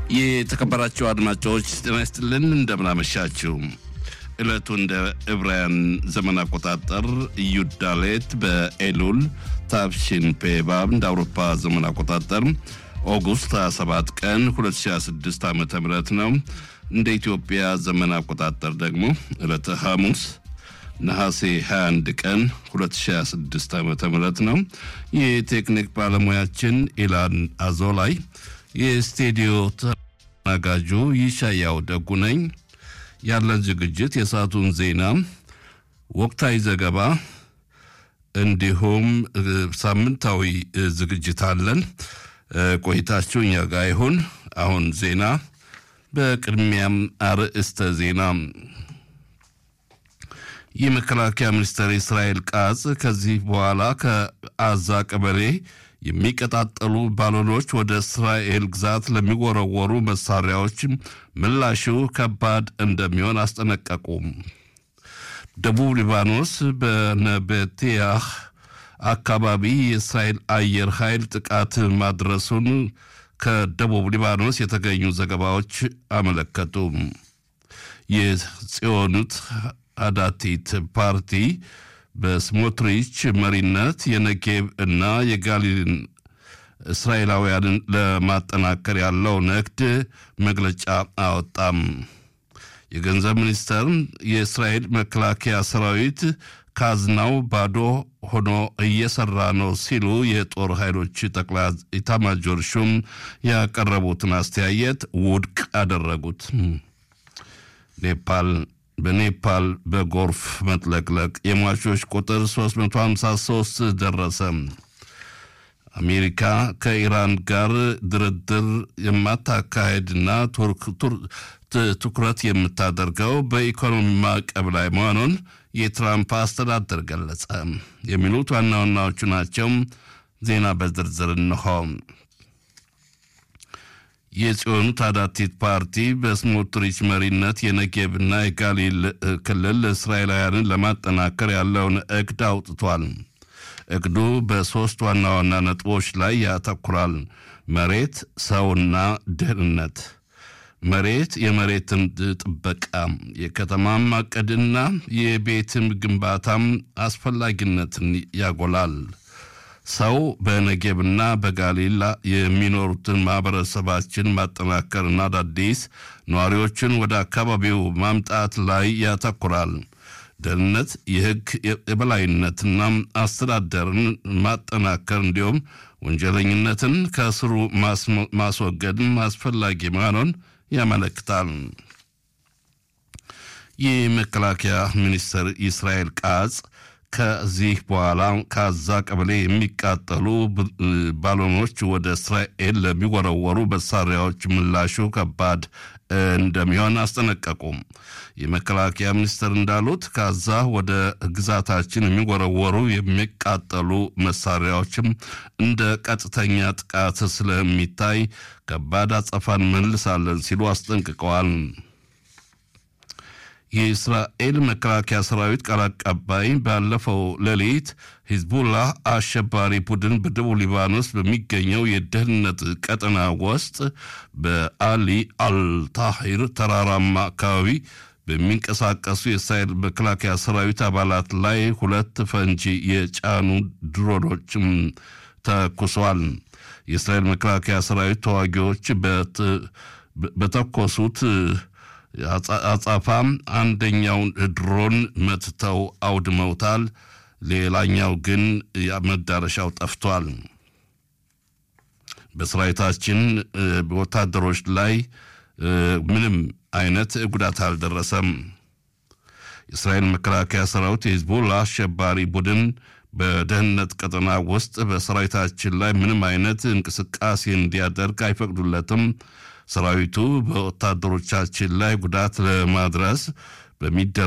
የተከበራችሁ አድማጮች ጤና ይስጥልን፣ እንደምናመሻችሁ። ዕለቱ እንደ ዕብራውያን ዘመን አቆጣጠር ዩዳሌት በኤሉል ታብሺን ፔባብ እንደ አውሮፓ ዘመን አቆጣጠር ኦጉስት 27 ቀን 2026 ዓ ም ነው። እንደ ኢትዮጵያ ዘመን አቆጣጠር ደግሞ ዕለተ ሐሙስ ነሐሴ 21 ቀን 2026 ዓ ም ነው። የቴክኒክ ባለሙያችን ኢላን አዞላይ፣ የስቱዲዮ ተናጋጁ ይሻያው ደጉ ነኝ። ያለን ዝግጅት የሰዓቱን ዜና፣ ወቅታዊ ዘገባ እንዲሁም ሳምንታዊ ዝግጅት አለን። ቆይታችሁ እኛ ጋር ይሁን። አሁን ዜና። በቅድሚያም አርዕስተ ዜና የመከላከያ ሚኒስትር እስራኤል ቃጽ ከዚህ በኋላ ከአዛ ቀበሌ የሚቀጣጠሉ ባሎኖች ወደ እስራኤል ግዛት ለሚወረወሩ መሳሪያዎች ምላሹ ከባድ እንደሚሆን አስጠነቀቁ። ደቡብ ሊባኖስ በነበቴያህ አካባቢ የእስራኤል አየር ኃይል ጥቃት ማድረሱን ከደቡብ ሊባኖስ የተገኙ ዘገባዎች አመለከቱ። የጽዮኑት አዳቲት ፓርቲ በስሞትሪች መሪነት የነጌብ እና የጋሊልን እስራኤላውያንን ለማጠናከር ያለው ንግድ መግለጫ አወጣም። የገንዘብ ሚኒስተር የእስራኤል መከላከያ ሰራዊት ካዝናው ባዶ ሆኖ እየሰራ ነው ሲሉ የጦር ኃይሎች ጠቅላይ ኢታማጆር ሹም ያቀረቡትን አስተያየት ውድቅ አደረጉት። ኔፓል በኔፓል በጎርፍ መጥለቅለቅ የሟቾች ቁጥር 353 ደረሰ። አሜሪካ ከኢራን ጋር ድርድር የማታካሄድና ትኩረት የምታደርገው በኢኮኖሚ ማዕቀብ ላይ መሆኑን የትራምፕ አስተዳደር ገለጸ። የሚሉት ዋና ዋናዎቹ ናቸው። ዜና በዝርዝር እንሆ። የጽዮኑ ታዳቲት ፓርቲ በስሞትሪች መሪነት የነጌብና የጋሊል ክልል እስራኤላውያንን ለማጠናከር ያለውን እቅድ አውጥቷል። እቅዱ በሦስት ዋና ዋና ነጥቦች ላይ ያተኩራል። መሬት፣ ሰውና ደህንነት። መሬት የመሬትን ጥበቃ፣ የከተማ ማቀድና የቤትም ግንባታም አስፈላጊነትን ያጎላል። ሰው በነጌብና በጋሊላ የሚኖሩትን ማህበረሰባችን ማጠናከርና አዳዲስ ነዋሪዎችን ወደ አካባቢው ማምጣት ላይ ያተኩራል። ደህንነት የሕግ የበላይነትና አስተዳደርን ማጠናከር እንዲሁም ወንጀለኝነትን ከስሩ ማስወገድም አስፈላጊ መሆኑን ያመለክታል። የመከላከያ ሚኒስትር እስራኤል ቃጽ ከዚህ በኋላ ከአዛ ቀበሌ የሚቃጠሉ ባሎኖች ወደ እስራኤል ለሚወረወሩ መሳሪያዎች ምላሹ ከባድ እንደሚሆን አስጠነቀቁ። የመከላከያ ሚኒስትር እንዳሉት ከአዛ ወደ ግዛታችን የሚወረወሩ የሚቃጠሉ መሳሪያዎችም እንደ ቀጥተኛ ጥቃት ስለሚታይ ከባድ አጸፋን መልሳለን ሲሉ አስጠንቅቀዋል። የእስራኤል መከላከያ ሰራዊት ቃል አቀባይ ባለፈው ሌሊት ሂዝቡላህ አሸባሪ ቡድን በደቡብ ሊባኖስ በሚገኘው የደህንነት ቀጠና ውስጥ በአሊ አልታሂር ተራራማ አካባቢ በሚንቀሳቀሱ የእስራኤል መከላከያ ሰራዊት አባላት ላይ ሁለት ፈንጂ የጫኑ ድሮኖችም ተኩሷል። የእስራኤል መከላከያ ሰራዊት ተዋጊዎች በተኮሱት አጻፋም አንደኛውን ድሮን መትተው አውድመውታል። ሌላኛው ግን መዳረሻው ጠፍቷል። በሰራዊታችን ወታደሮች ላይ ምንም አይነት ጉዳት አልደረሰም። የእስራኤል መከላከያ ሰራዊት የሂዝቦላ አሸባሪ ቡድን በደህንነት ቀጠና ውስጥ በሰራዊታችን ላይ ምንም አይነት እንቅስቃሴ እንዲያደርግ አይፈቅዱለትም። ሰራዊቱ በወታደሮቻችን ላይ ጉዳት ለማድረስ በሚደ